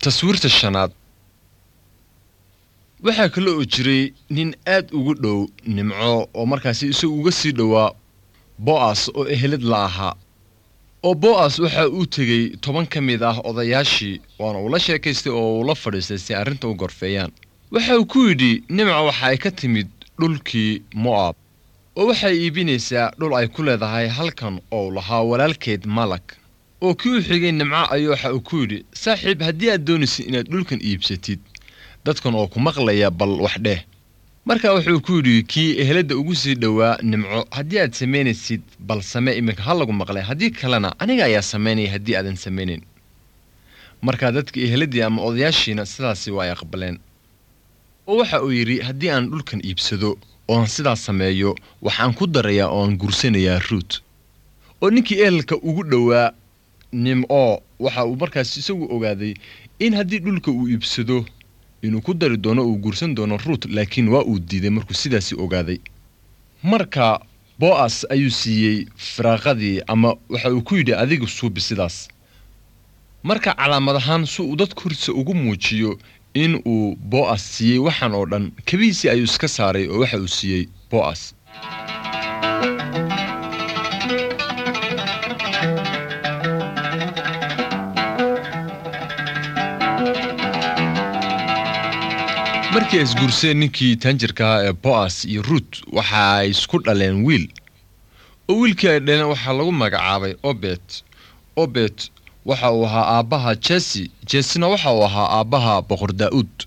taswiirta shanaad waxaa kale oo jiray nin aad ugu dhow nimco oo markaasi isagu uga sii dhowaa bo'as oo ehelad la ahaa oo bo'as waxa uu tegey toban ka mid ah odayaashii waana uu la sheekaystay oo uu la fadhiistay si arrinta u gorfeeyaan waxa uu ku yidhi nimca waxa ay ka timid dhulkii mo'ab oo waxay iibinaysaa dhul ay ku leedahay halkan oo lahaa walaalkeed malag oo kii u xigay nimco ayuu waxa uu ku yidhi saaxiib haddii aad doonaysid inaad dhulkan iibsatid dadkan oo ku maqlaya bal wax dheh markaa wuxuu ku yidhi kii eheladda ugu sii dhowaa nimco haddii aad samaynaysid bal same iminka ha lagu maqlay haddii kalena aniga ayaa samaynaya haddii aadan samaynayn markaa dadka eheladdii ama odayaashiina sidaasi waa ay aqbaleen oo waxa uu yidhi haddii aan dhulkan iibsado oo aan sidaas sameeyo waxaan ku darayaa oo aan gursanayaa ruut oo ninkii ehelka ugu dhowaa nimco waxa uu markaas isagu ogaaday in haddii dhulka uu iibsado inuu ku dari doono uu guursan doono ruut laakiin waa uu diiday markuu sidaasi ogaaday marka bo'as ayuu siiyey firaaqadii ama waxa uu ku yidhi adiga suubi sidaas marka calaamad ahaan si uu dadka hortiisa ugu muujiyo in uu bo'as siiyey waxaan oo dhan kabihiisii ayuu iska saaray oo waxa uu siiyey bo'as markii ay isguurseen ninkii taanjirka ahaa ee bo'as iyo ruut waxa ay isku dhaleen wiil oo wiilkii ay dhaleen waxaa lagu magacaabay obet obet waxa uu ahaa aabbaha jesi jesina waxa uu ahaa aabbaha boqor daa'uud